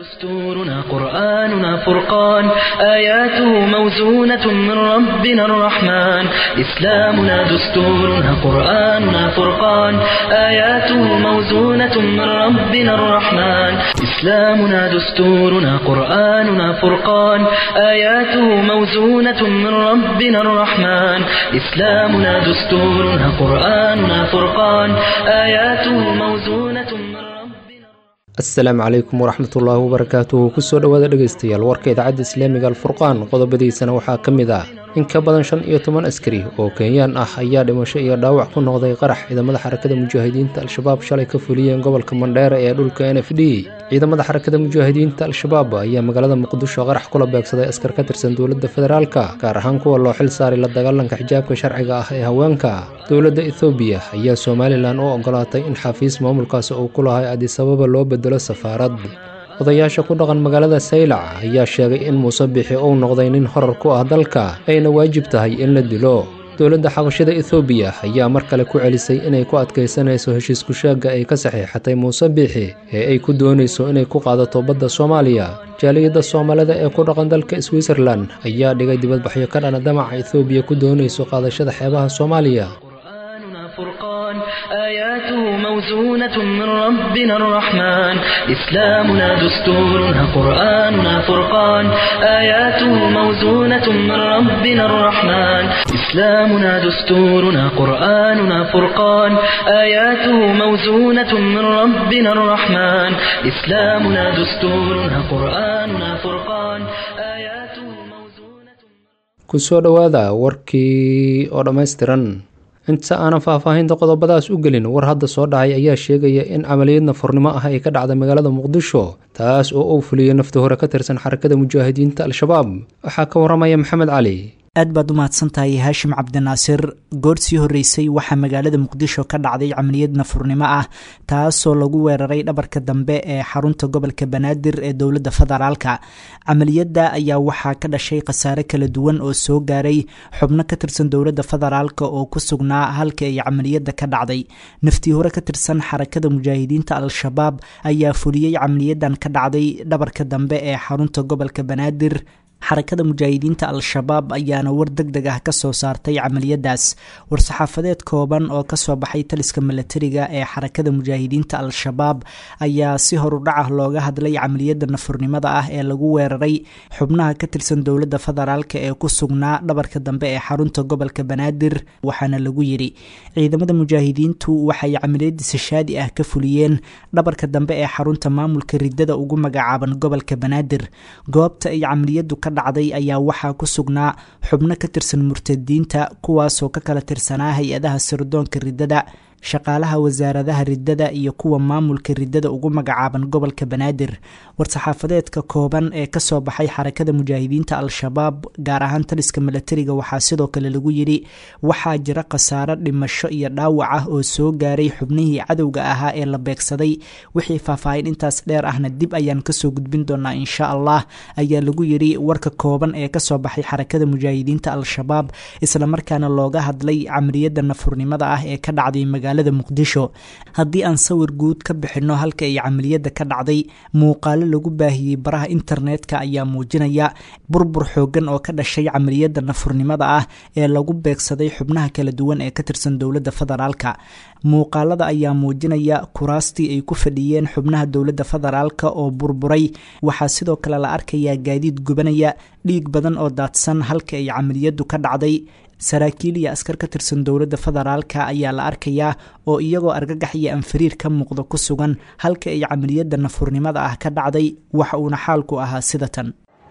دستورنا قرآننا فرقان آياته موزونة من ربنا الرحمن إسلامنا دستورنا قرآننا فرقان آياته موزونة من ربنا الرحمن إسلامنا دستورنا قرآننا فرقان آياته موزونة من ربنا الرحمن إسلامنا دستورنا قرآننا فرقان آياته موزونة من ربنا asalaamu calaykum waraxmat ullaahi wabarakaatuhu kusoo dhowaada dhegaystayaal warka idaacadda islaamiga alfurqaan qodobadiisana waxaa ka mid ah in ka badan shan iyo toban askari oo kenyaan ah ayaa dhimasho iyo dhaawac ku noqday qarax ciidamada xarakada mujaahidiinta al-shabaab shalay ka fuliyeen gobolka mandheera ee dhulka n f d ciidamada xarakada mujaahidiinta al-shabaab ayaa magaalada muqdisho qarax kula beegsaday askar ka tirsan dowladda federaalka gaar ahaan kuwa loo xil saaray la dagaalanka xijaabka sharciga ah ee haweenka dowladda ethoobiya ayaa somalilan u ogolaatay in xafiis maamulkaasi uu ku lahay adisababa loo bedelo safaarad odayaasha ku dhaqan magaalada saylac ayaa sheegay in muuse bixi uu noqday nin horar ku ah dalka ayna waajib tahay in la dilo dowladda xabashada ethoobiya ayaa mar kale ku celisay inay ku adkaysanayso heshiisku sheegga ay ka saxiixatay muuse biixi ee ay ku doonayso inay ku qaadato badda soomaaliya jaaliyadda soomaalida ee ku dhaqan dalka switzerlan ayaa dhigay dibadbaxyo ka dhana damaca ethoobiya ku doonayso qaadashada xeebaha soomaaliya قرآننا فرقان آياته موزونة من ربنا الرحمن إسلامنا دستورنا قرآننا فرقان آياته موزونة من ربنا الرحمن إسلامنا دستورنا قرآننا فرقان آياته موزونة من ربنا الرحمن إسلامنا دستورنا قرآننا فرقان آياته موزونة kusoo dhowaada warkii oo dhammaystiran inta aanan faahfaahinta qodobadaas u gelin war hadda soo dhacay ayaa sheegaya in camaliyad nafurnimo ah ay ka dhacday magaalada muqdisho taas oo uu fuliyey nafta hore ka tirsan xarakada mujaahidiinta al-shabaab waxaa ka waramaya maxamed cali aad baad u mahadsantahay haashim cabdinaasir goor sii horreysay waxaa magaalada muqdisho ka dhacday camaliyad nafurnimo ah taasoo lagu weeraray dhabarka dambe ee xarunta gobolka banaadir ee dowladda federaalka camaliyadda ayaa waxaa ka dhashay khasaare kala duwan oo soo gaaray xubno ka tirsan dowladda federaalka oo ku sugnaa halka ay camaliyadda ka dhacday naftii hore ka tirsan xarakada mujaahidiinta al-shabaab ayaa fuliyey camaliyadan ka dhacday dhabarka dambe ee xarunta gobolka banaadir xarakada mujaahidiinta al-shabaab ayaana war deg deg ah ka soo saartay camaliyadaas war-saxaafadeed kooban oo kasoo baxay taliska milatariga ee xarakada mujaahidiinta al-shabaab ayaa si horudhacah looga hadlay camaliyada nafurnimada ah ee lagu weeraray xubnaha ka tirsan dowladda federaalk ee ku sugnaa dhabarka dambe ee xarunta gobolka banaadir waxaana lagu yidhi ciidamada mujaahidiintu waxay camaliyada sashaadi ah ka fuliyeen dhabarka dambe ee xarunta maamulka ridada ugu magacaaban gobolka banaadir goobta ay camaliyadu ka dhacday ayaa waxaa ku sugnaa xubno ka tirsan murtadiinta kuwaasoo ka kala tirsanaa hay-adaha sirdoonka riddada shaqaalaha wasaaradaha riddada iyo kuwa maamulka riddada ugu magacaaban gobolka banaadir war-saxaafadeedka kooban ee kasoo baxay xarakada mujaahidiinta al-shabaab gaar ahaan taliska milatariga waxaa sidoo kale lagu yidhi waxaa jira khasaaro dhimasho iyo dhaawac ah oo soo gaaray xubnihii cadowga ahaa ee la beegsaday wixii faahfaahin intaas dheer ahna dib ayaan kasoo gudbin doonaa insha allah ayaa lagu yidhi warka kooban ee kasoo baxay xarakada mujaahidiinta al-shabaab islamarkaana looga hadlay camaliyada nafurnimada ah ee ka dhacday magaalada muqdisho haddii aan sawir guud ka bixinno halka ay camaliyada ka dhacday muuqaalo lagu baahiyey baraha internetka ayaa muujinaya burbur xoogan oo ka dhashay camaliyada nafurnimada ah ee lagu beegsaday xubnaha kala duwan ee ka tirsan dowladda federaalka muuqaalada ayaa muujinaya kuraastii ay ku fadhiyeen xubnaha dowladda federaalka oo burburay waxaa sidoo kale la arkayaa gaadiid gubanaya dhiig badan oo daadsan halka ay camaliyadu ka dhacday saraakiil iyo askar ka tirsan dowladda federaalka ayaa la arkayaa oo iyagoo argagax iyo anfariir ka muuqda ku sugan halka ay camaliyada nafurnimada ah ka dhacday waxa uuna xaalku ahaa sida tan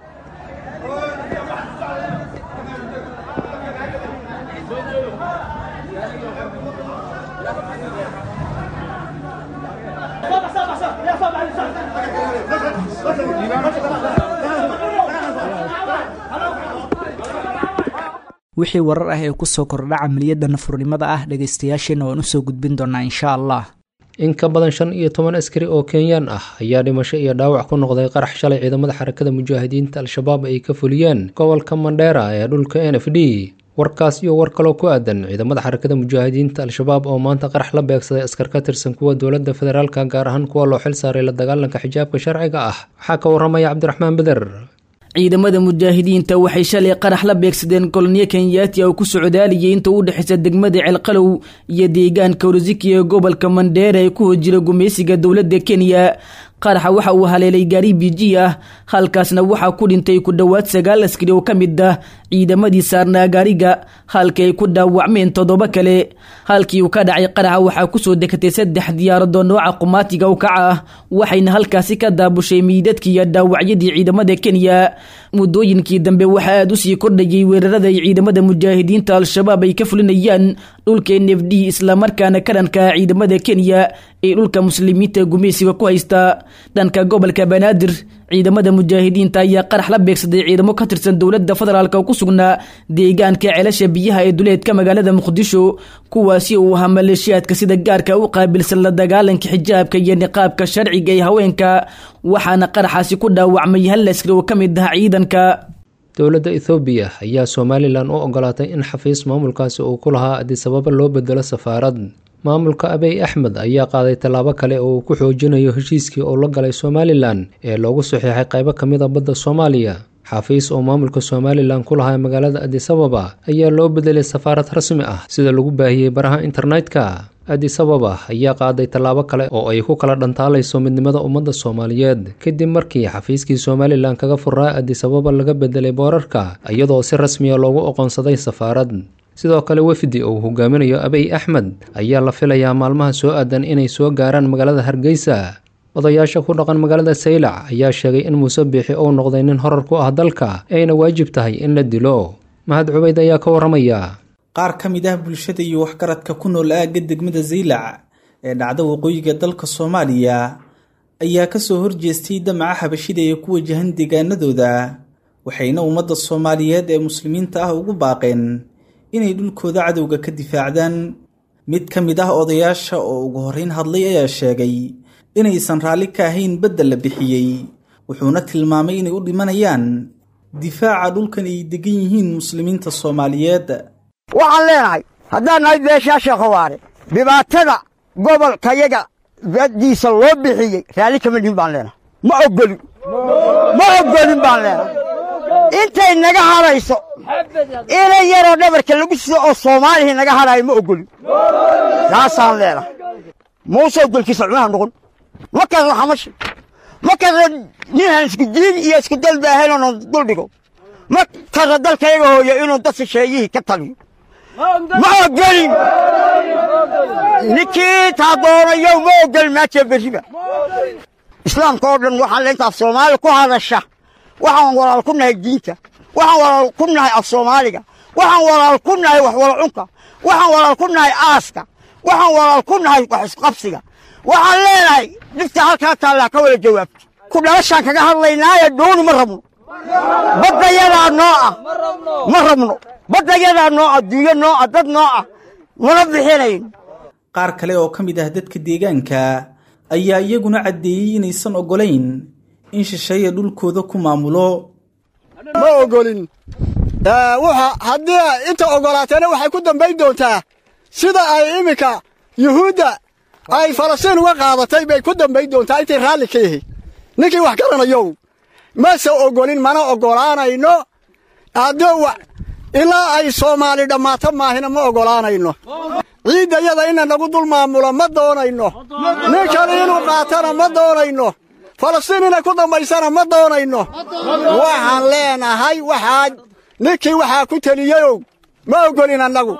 wixii warar ah ee kusoo kordha camaliyada nafurnimada ah dhegaystayaasheena waan usoo gudbin doonaa insha allah in ka badan shan iyo toban askari oo kenyaan ah ayaa dhimasho iyo dhaawac ku noqday qarax shalay ciidamada xarakada mujaahidiinta al-shabaab ay ka fuliyeen gobolka mandheera ee dhulka n f d warkaas iyo war kaloo ku aadan ciidamada xarakada mujaahidiinta al-shabaab oo maanta qarax la beegsaday askar ka tirsan kuwa dowladda federaalka gaar ahaan kuwa loo xil saaray la dagaalanka xijaabka sharciga ah waxaa ka waramaya cabdiraxmaan beder ciidamada mujaahidiinta waxay shalay qarax la beegsadeen koloniyo kenyaati oo ku socdaaliyay inta u dhexaysa degmada ceelqalow iyo deegaanka orsiki ee gobolka mandheera ee ku hojira gumaysiga dowladda kenya qaraxa waxa uu haleelay gaari biji ah halkaasna waxaa ku dhintay ku dhowaad sagaal askari oo ka mid ah ciidamadii saarnaa gaariga halkii ay ku dhaawacmeen toddoba kale halkii uu ka dhacay qaraxa waxaa kusoo dekatay saddex diyaarado nooca qumaatiga u kaca ah waxayna halkaasi ka daabushay miidadkii iyo dhaawacyadii ciidamada kenya muddooyinkii dambe waxaa aada usii kordhayay weerarada ay ciidamada mujaahidiinta al-shabaab ay ka fulinayaan dhulka n f d islamarkaana ka dhanka ciidamada kenya ee dhulka muslimiinta gumaysiga ku haysta dhanka gobolka banaadir ciidamada mujaahidiinta ayaa qarax la beegsaday ciidamo ka tirsan dowladda federaalk oo ku sugnaa deegaanka ceelasha biyaha ee duleedka magaalada muqdisho kuwaasi uu ahaa maleeshiyaadka sida gaarka u qaabilsan la dagaalanka xijaabka iyo niqaabka sharciga ee haweenka waxaana qaraxaasi ku dhaawacmay hal askari oo ka mid ah ciidanka dowladda ethoobiya ayaa somalilan u ogolaatay in xafiis maamulkaasi uu ku lahaa adisababa loo bedelo safaarad maamulka abey axmed ayaa qaaday tallaabo kale oo uu ku xoojinayo heshiiskii uu la galay somalilan ee loogu saxiixay qaybo ka mid a badda soomaaliya xafiis oo maamulka somalilan ku lahaa magaalada adisababa ayaa loo bedelay safaarad rasmi ah sida lagu baahiyey baraha internetka adisababa ayaa qaaday tallaabo kale oo ay ku kala dhantaalayso midnimada ummadda soomaaliyeed kadib markii xafiiskii somalilan kaga furaa adisababa laga bedelay boorarka iyadoo si rasmiya loogu oqoonsaday safaarad sidoo kale wefdi uu hogaaminayo abey axmed ayaa la filayaa maalmaha soo aadan inay soo gaaraan magaalada hargeysa odayaasha ku dhaqan magaalada saylac ayaa sheegay in muuse biixi uu noqday nin horar ku ah dalka ayna waajib tahay in la dilo mahad cubayd ayaa ka waramaya qaar ka mid ah bulshada iyo waxgaradka ku nool aagga degmada zaylac ee dhacda waqooyiga dalka soomaaliya ayaa kasoo horjeestay damaca xabashida ee ku wajahan deegaanadooda waxayna ummadda soomaaliyeed ee muslimiinta ah ugu baaqeen inay dhulkooda cadowga ka difaacdaan mid ka mid ah odayaasha oo ugu horreyn hadlay ayaa sheegay inaysan raalli ka ahayn bedda la bixiyey wuxuuna tilmaamay inay u dhimanayaan difaaca dhulkan ay degan yihiin muslimiinta soomaaliyeed waxaan leenahay haddaan nahay beeshaa sheekhowaare dhibaatada gobolkayaga baddiisa loo bixiyey raalli kama dhihin baan leenahay ma oggolin ma oggolin baan leenahay intay naga hadhayso inay yaroo dhabarka lagu sido oo soomaalihii naga hadhaayo ma oggolin taasaan leenahay muuse ogolkiisa cunaha noqon ma kasra xamashi ma kasra ninhan isku diin iyo isku dalbaahayn oonu dul dhigo ma kasra dalkayaga hooyo inuu dad shisheeyihii ka taliyo ma ogolin ninkii taa doonayow ma ogolin maajee berriba islaamka oo dhan waxaan le intaaf soomaali ku hadasha waxaan walaal ku nahay diinta waxaan walaal ku nahay af soomaaliga waxaan walaal ku nahay wax wala cunka waxaan walaal ku nahay aaska waxaan walaal ku nahay wax isqabsiga waxaan leenahay dhifta halkaa taallaa ka wada jawaabta ku dhalashaan kaga hadlaynaaye dhuuni ma rabno baddayadaa noo ah ma rabno baddayadaa noo ah duunyo noo ah dad noo ah mana bixinayn qaar kale oo ka mid ah dadka deegaanka ayaa iyaguna caddeeyey inaysan oggolayn in shisheeye dhulkooda ku maamulo ma ogolin wuxa haddii inta oggolaateena waxay ku dambayn doontaa sida ay iminka yuhuudda ay falastiin uga qaadatay bay ku dambayn doontaa intay raalli ka yihiin ninkii wax garanayow mase oggolin mana oggolaanayno haddii ilaa ay soomaali dhammaato maahina ma oggolaanayno ciiddayada ina nagu dul maamulo ma doonayno nin kale inuu qaatana ma doonayno falastiin inay ku dambaysana ma doonayno waxaan leenahay waxaa ninkii waxaa ku teliyeyow ma oggolin annagu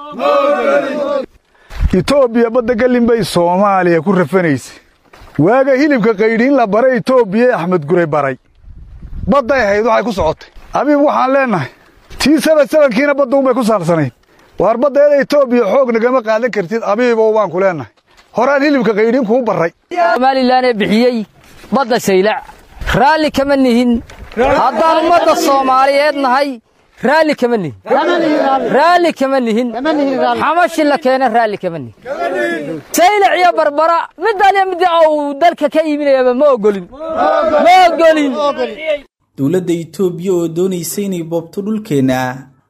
itoobiya badda gallin bay soomaaliya ku rafanaysay waaga hilibka qaydhiin la baray itoobiya axmed guray baray badday ahayd waxay ku socotay abiib waxaan leennahay tii saban sabankiina badduunbay ku saarsanayd waar baddeeda itoobiya xoog nagama qaadan kartid abiibow baan ku leennahay horaan hilibka qaydhiin kuu barray somalilanee bixiyey badda saylac raalli kama nihin haddaan ummadda soomaaliyeed nahay raalli kama nihin raalli kama nihin xamashi la keena raalli kama nihin saylac iyo barbara middaaliyo midda uu dalka ka iibinayaba ma ogolin ma ogolin dowladda itoobiya oo doonaysa inay boobto dhulkeenna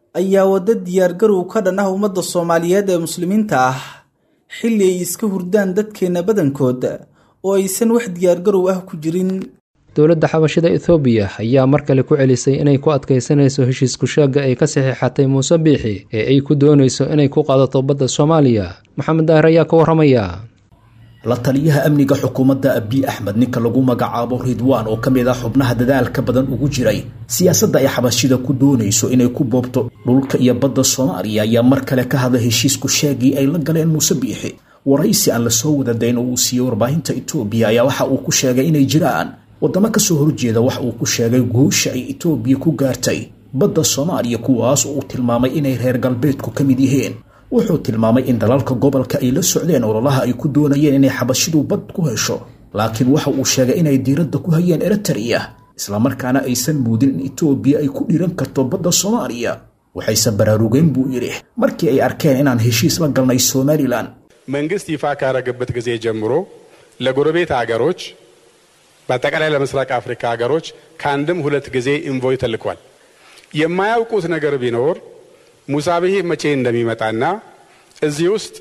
ayaa wadda diyaargarow ka dhan ah ummadda soomaaliyeed ee muslimiinta ah xilli ay iska hurdaan dadkeenna badankood oo aysan wax diyaargarow ah ku jirin dowladda xabashida ethoobiya ayaa mar kale ku celisay inay ku adkaysanayso heshiis kushaagga ay ka saxiixatay muuse biixi ee ay ku doonayso inay ku qaadato badda soomaaliya maxamed daahir ayaa ka warramaya la taliyaha amniga xukuumadda abiy axmed ninka lagu magacaabo ridwaan oo ka mid ah xubnaha dadaalka badan ugu jiray siyaasadda ay xabashida ku doonayso inay ku boobto dhulka iyo badda soomaaliya ayaa mar kale ka hadlay heshiisku sheegii ay la galeen muuse biixi waraysi aan lasoo wadadayn oo uu siiyey warbaahinta etoobiya ayaa waxa uu ku sheegay inay jiraan waddamo kasoo horjeeda wax uu ku sheegay guusha ay etoobiya ku gaartay badda soomaaliya kuwaas oo uu tilmaamay inay reer galbeedku ka mid yihiin wuxuu tilmaamay in dalalka gobolka ay la socdeen ololaha ay ku doonayeen inay xabashidu bad ku hesho laakiin waxa uu sheegay inay diiradda ku hayeen eritrea islamarkaana aysan muudin in etoobiya ay ku dhiiran karto badda soomaaliya waxayse baraarugeen buu yidhi markii ay arkeen inaan heshiis la galnay somalilan መንግስት ይፋ ካረገበት ጊዜ ጀምሮ ለጎረቤት አገሮች በአጠቃላይ ለምስራቅ አፍሪካ ሀገሮች ከአንድም ሁለት ጊዜ ኢንቮይ ተልኳል። የማያውቁት ነገር ቢኖር ሙሳብሄ መቼ እንደሚመጣና እዚህ ውስጥ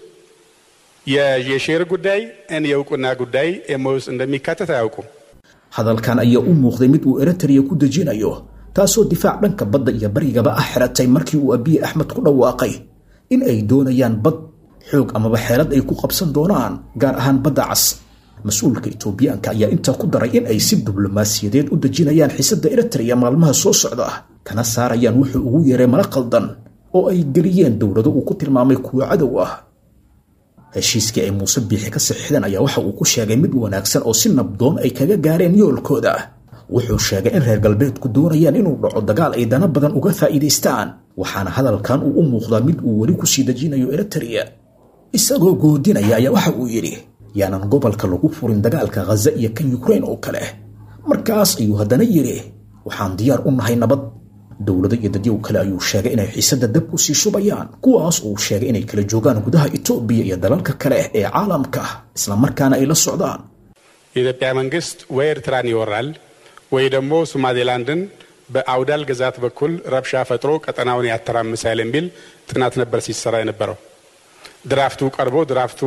የሼር ጉዳይ እን የእውቅና ጉዳይ ኤሞ ውስጥ እንደሚካተት አያውቁም። hadalkan ayaa u muuqday mid uu eritrea ku dejinayo taasoo difaac dhanka badda iyo barigaba ah xiratay markii uu abiy axmed ku dhawaaqay in ay doonayaan bad xoog amaba xeelad ay ku qabsan doonaan gaar ahaan badda cas mas-uulka etoobiyaanka ayaa intaa ku daray in ay si diblomaasiyadeed u dejinayaan xiisadda eritrea maalmaha soo socda kana saarayaan wuxuu ugu yeeray mala qaldan oo ay geliyeen dowlado uu ku tilmaamay kuwa cadow ah heshiiskii ay muuse biixi ka saxiixdeen ayaa waxa uu ku sheegay mid wanaagsan oo si nabdoon ay kaga gaareen yoolkooda wuxuu sheegay in reer galbeedku doonayaan inuu dhaco dagaal ay dana badan uga faa'iidaystaan waxaana hadalkan uu u muuqdaa mid uu weli kusii dejinayo eritrea isagoo goodinaya ayaa waxa uu yidhi yaanan gobolka lagu furin dagaalka khaza iyo kan yukrain oo kale markaas ayuu haddana yidhi waxaan diyaar u nahay nabad dowlado iyo dadyow kale ayuu sheegay inay xiisadda dab ku sii shubayaan kuwaas uu sheegay inay kala joogaan gudaha etoobiya iyo dalalka kale ee caalamka islamarkaana ay la socdaan የኢትዮጵያ መንግስት ወይ ኤርትራን ይወራል ወይ ደግሞ ሶማሌላንድን በአውዳል ግዛት በኩል ረብሻ ፈጥሮ ቀጠናውን ያተራምሳል የሚል ጥናት ነበር ሲሰራ የነበረው። ድራፍቱ ቀርቦ ድራፍቱ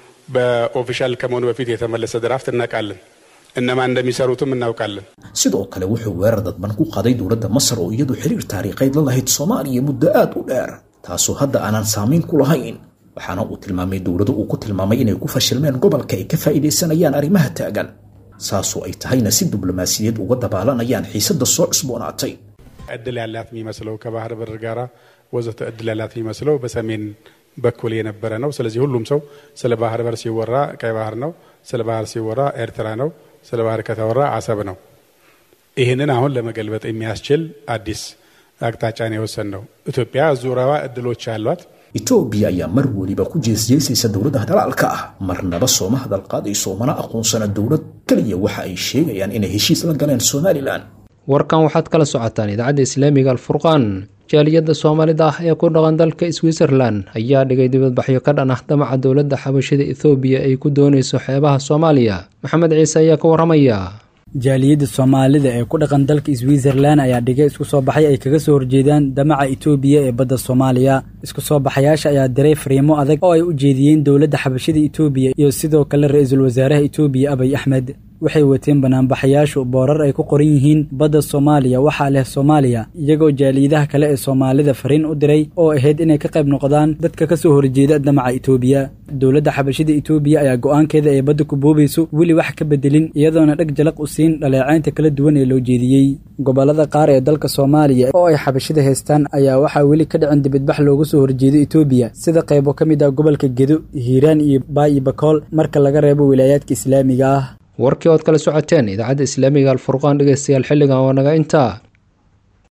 በኦፊሻል ከመሆኑ በፊት የተመለሰ ድራፍት እናውቃለን። እነማን እንደሚሰሩትም እናውቃለን። sidoo kale wuxuu weerar dadban ku qaaday dowladda masar oo iyadu xiriir taariikheed la lahayd soomaaliya muddo aad u dheer taasoo hadda aanan saamayn ku lahayn waxaana uu tilmaamay dowlado uu ku tilmaamay inay ku fashilmeen gobolka ay ka faa'iidaysanayaan arrimaha taagan saasoo ay tahayna si diblomaasiyadeed uga dabaalanayaan xiisadda soo cusboonaatay እድል ያላት የሚመስለው ከባህር በር ጋራ ወዘተ እድል ያላት የሚመስለው በሰሜን በኩል የነበረ ነው። ስለዚህ ሁሉም ሰው ስለ ባህር በር ሲወራ ቀይ ባህር ነው፣ ስለ ባህር ሲወራ ኤርትራ ነው፣ ስለ ባህር ከተወራ አሰብ ነው። ይህንን አሁን ለመገልበጥ የሚያስችል አዲስ አቅጣጫን የወሰን ነው። ኢትዮጵያ ዙሪያዋ እድሎች አሏት። etoobiya ayaa mar weliba ku jeesjeesaysa dowladaha dalaalka ah marnaba sooma hadal qaadayso mana aqoonsana dowlad keliya waxa ay sheegayaan inay heshiis la galeen somalilan warkan waxaad kala socotaan idaacadda islaamiga alfurqaan jaaliyadda soomaalida ah ee ku dhaqan dalka switzerlan ayaa dhigay dibadbaxyo ka dhan ah damaca dowladda xabashida ethoobiya ay ku doonayso xeebaha soomaaliya maxamed ciise ayaa ka warramaya jaaliyadda soomaalida ee ku dhaqan dalka switzerlan ayaa dhigay isku soo baxay ay kaga soo horjeedaan damaca etoobiya ee badda soomaaliya isku soo baxayaasha ayaa diray fariimo adag oo ay u jeediyeen dowladda xabashida etoobiya iyo sidoo kale ra-iisul wasaaraha etoobiya abiy axmed waxay wateen banaanbaxayaashu boorar ay ku qoran yihiin badda soomaaliya waxaa leh soomaaliya iyagoo jaaliyadaha kale ee soomaalida fariin u diray oo ahayd inay ka qayb noqdaan dadka ka soo horjeeda damaca etoobiya dowladda xabashida etoobiya ayaa go'aankeeda ay badda ku boobayso weli wax ka bedelin iyadoona dheg jalaq u siin dhaleecaynta kala duwan ee loo jeediyey gobollada qaar ee dalka soomaaliya oo ay xabashida haystaan ayaa waxaa weli ka dhicin dibadbax looga soo horjeedo etoobiya sida qaybo ka mid ah gobolka gedo hiiraan iyo baayi bakool marka laga reebo wilaayaadka islaamiga ah warkii ood kala socoteen idaacadda islaamiga alfurqaan dhegeystayaal xilligan waa naga intaa